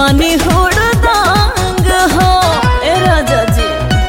बानी हुड़दांग हो ए राजा जी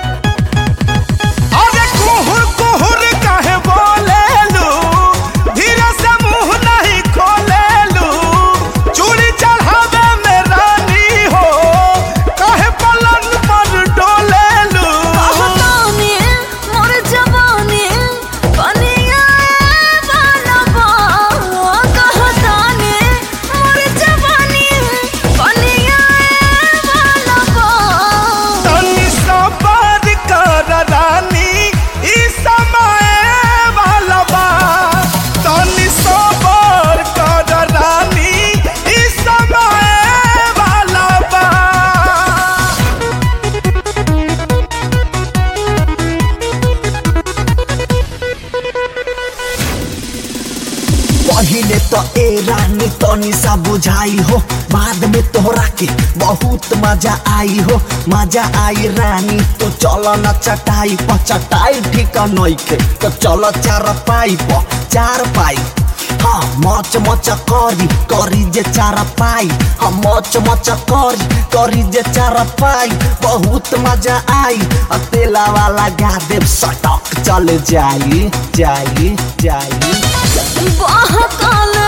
अरे कुहुर कुहुर काहे बोलेलू धीरे से मुंह नहीं खोलेलू चूड़ी चढ़ावे में रानी हो काहे पलंग पर डोलेलू कहतानी मोर जवानी बनिया वाला बा कहतानी मोर जवानी बनिया वाला बा तनी सबर कर रानी ई समय वाला बा तनी सबर कर रानी ई समय वाला बा पहिले तो ए रानी तनी सा बुझाई हो बाद में तोहरा के बहुत मजा आई हो मजा आई रानी तो चलो न चटाई पर चटाई ठीक नइखे तो चलो चार पाई पर चार पाई हाँ मच मच करी करी जे चार पाई हाँ मच मच करी करी जे चार पाई बहुत मजा आई आ तेला वाला गा देव सटक चल जाई जाई जाई बहकाल